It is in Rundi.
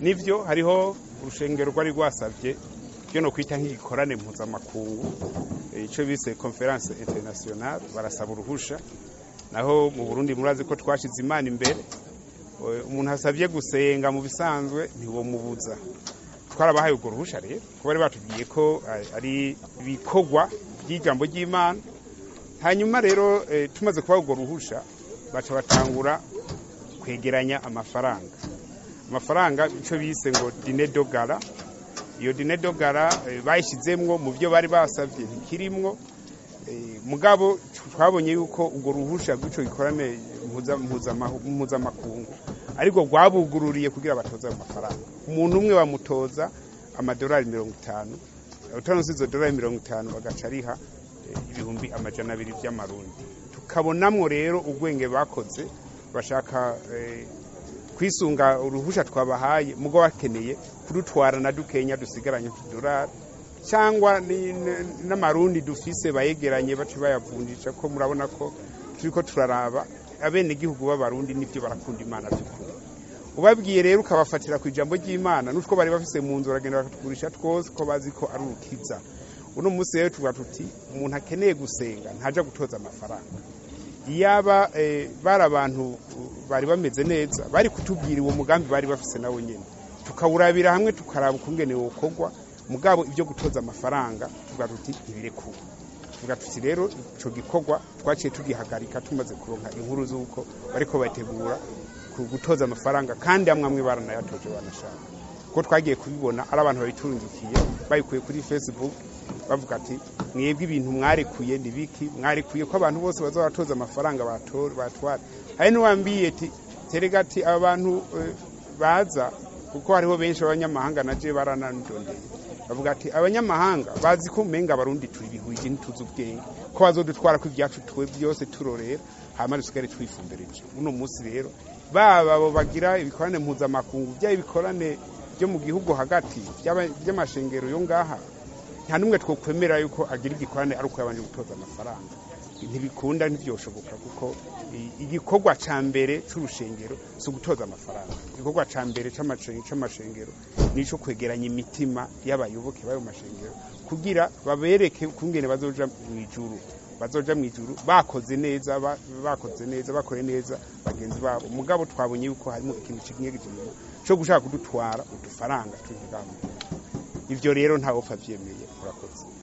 nivyo hariho urushengero rwari rwasavye byo no kwita nk'igikorane mpuzamakungu ico bise conference internationale barasaba uruhusha naho mu Burundi murazi ko twashize imana imbere umuntu asabye gusenga mu bisanzwe ntiwomubuza twarabahaye urwo ruhusha rero kuko bari batubwiye ko ari ibikorwa by'ijambo ry'imana hanyuma rero tumaze kubaha urwo ruhusha baca batangura kwegeranya amafaranga amafaranga icyo bise ngo dine dogara iyo dine dogara bayishyizemwo mu byo bari basabye ntikirimwo mugabo twabonye yuko urwo ruhusha rw'icyo gikorane mpuzamakungu ariko rwabugururiye kugira batoze ayo mafaranga umuntu umwe bamutoza amadolari mirongo itanu utaronse izo dolari mirongo itanu bagaca ariha ibihumbi amajana abiri by'amarundi tukabonamwo rero ubwenge bakoze bashaka kwisunga uruhusha twabahaye mugo bakeneye kudutwara na dukenya dusigaranye utudolari cyangwa n'amarundi dufise bayegeranye bace bayavunjisha ko murabona ko turiko turaraba abenegihugu b'abarundi nivyo barakunda imana by'ukuri ubabwiye rero ukabafatira ku ijambo ry'imana n'utwo bari bafise mu nzu baragenda bakatugurisha twose ko bazi ko ari urukiza uno munsi rero tuvuga tuti umuntu akeneye gusenga ntaja gutoza amafaranga iyaba bari abantu bari bameze neza bari kutubwira uwo mugambi bari bafise nawo nyene tukawurabira hamwe tukaraba ukungene wokorwa mugabo ibyo gutoza amafaranga tuvuga tuti ntibirekuwe tuvuga tuti rero ico gikorwa twaciye tugihagarika tumaze kuronka inkuru z'uko bariko bategura gutoza amafaranga kandi amwe amwe baranayatoje banashaka kuko twagiye kubibona ari abantu babiturungikiye babikuye kuri facebook bavuga ati mwebwe ibintu mwarekuye ni biki mwarekuye ko abantu bose baza baratoza amafaranga batwara hari n'uwambiye ati terega ati aba bantu baza kuko hariho benshi b'abanyamahanga naje baranandondeye bavuga ati abanyamahanga bazi ko umenga abarundi turi bihuye ntituzi ubwenge ko bazodutwara ko ibyacu tuwe byose turorera hama dusigare twifumbereje uno munsi rero baba abo bagira ibikorane mpuzamakungu byaba ibikorane byo mu gihugu hagati by'amashengero yo ngaha nta n'umwe twokwemera yuko agira igikorane ari uko yabanje gutoza amafaranga ntibikunda ntibyoshoboka kuko igikorwa ca mbere c'urushengero si ugutoza amafaranga igikorwa ca mbere c'amashengero nico kwegeranya imitima y'abayoboke b'ayo mashengero kugira babereke ukungene bazoja mw'ijuru bazoja mw'ijuru bakoze neza bakoze neza bakore neza bagenzi babo mugabo twabonye yuko harimo ikintu kinyegejemo co gushaka kudutwara udufaranga tuzigamwe ivyo rero ntawopfa vyemeye murakoze